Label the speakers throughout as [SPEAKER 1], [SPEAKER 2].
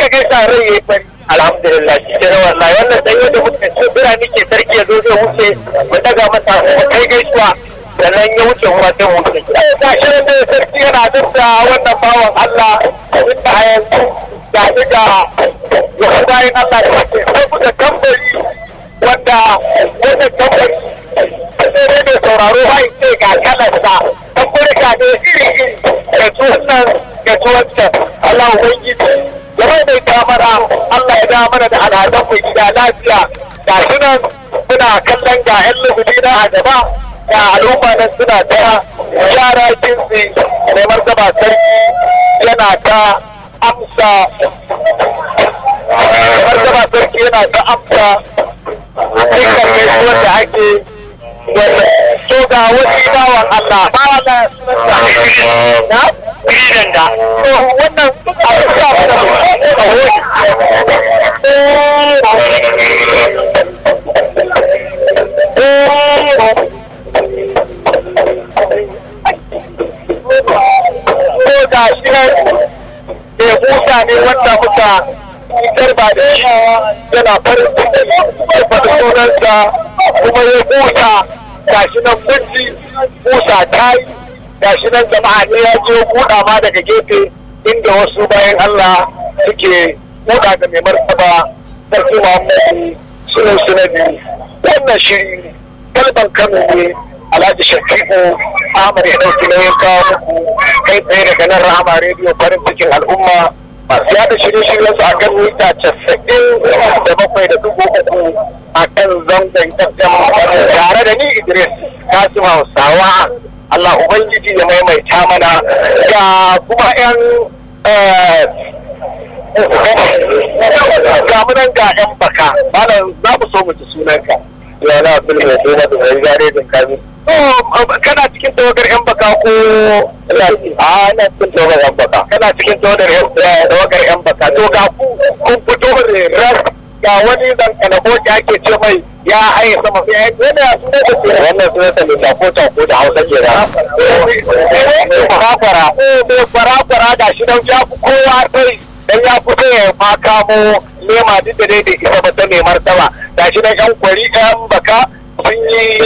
[SPEAKER 1] ka gaisa rai ya yi fari alhamdulillah shi ke na wallahi wannan dan yadda muke ce birane ke sarki ya zo zai wuce mu daga masa mu kai gaisuwa sannan ya wuce kuma sai mu wuce gida ga shi nan dai sarki yana dukka wannan bawan Allah inda a yanzu ga shi ga wasu bayan Allah da ke sai buga tambari wanda wannan tambari sai dai mai sauraro ba in ce ga kalarsa tambari ga ne iri iri ga tuwannan ga tuwancan Allah ubangiji ya mai mai kamara Allah ya da mana da al'adun mu gida lafiya ga shi nan muna kallon ga 'yan lugubi na a gaba ga al'umma nan suna ta yara jinsi mai martaba sarki yana ta amsa martaba sarki yana ta amsa dukkan gaisuwar da ake so ga wani bawan Allah bawan Allah na bidan da to wannan a sa mana ko ga shi nan mai busa ne wanda muka fitar ba da shi yana farin ciki ya faɗi sunansa kuma ya busa ga shi nan kunci busa ta yi ga shi nan jama'a ne ya je buɗa ma daga gefe inda wasu bayan Allah suke buɗa da mai martaba sarki Muhammadu sunan sunadi wannan shiri kalban Kano ne Alhaji Shafi'u Ahmad ya ɗauki nauyin kawo muku kai tsaye daga nan Rahama rediyo farin cikin al'umma masu yada shirye-shiryen su akan mita casa'in da bakwai da dubu uku a kan zangon FM tare da ni Idris Kasim Hausawa Allah Ubangiji ya maimaita mana ga kuma 'yan ga munan ga 'yan baka malam za mu so mu ji sunanka yana abdul mai suna da mai gare da kami kana cikin tawagar yan baka ko a ina cikin tawagar yan baka kana cikin tawagar yan baka to ga ku kun fito ras ga wani dan kanabo da ake ce mai ya haye sama ya yi wani ya suna da ke wannan suna ta mai tako tako da hausa ke da farakwara mai farakwara ga shi nan ya fi kowa sai dan ya fito ya ma kamo nema duk da dai da isa ba ta mai martaba ga shi nan yan kwari yan baka sun yi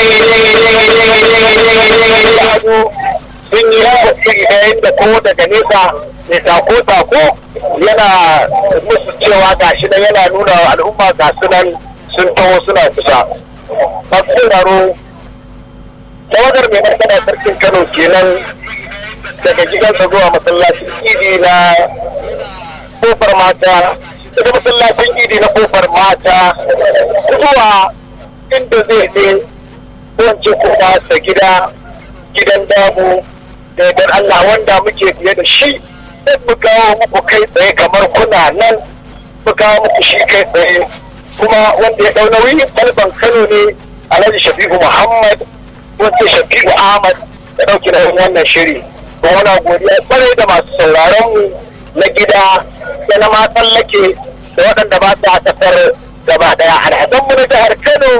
[SPEAKER 1] sun yi yayin da ko daga nesa mai sako sako yana musu cewa ga shi nan yana nuna wa al'umma ga su nan sun taho suna kusa masu sauraro tawagar mai martaba sarkin kano kenan daga gidansa zuwa masallacin idi na kofar mata daga masallacin idi na kofar mata zuwa inda zai je wance kuma da gida gidan damu da yardar Allah wanda muke fiye da shi sai mu kawo muku kai tsaye kamar kuna nan mu kawo muku shi kai tsaye kuma wanda ya dau nauyi talban Kano ne Alhaji Shafi'u Muhammad wanda Shafi'u Ahmad ya dauki nauyin wannan shiri kuma muna godiya kwarai da masu sauraron mu na gida da na ma tsallake da waɗanda ba su a ƙasar gaba ɗaya alhazan mu na jihar Kano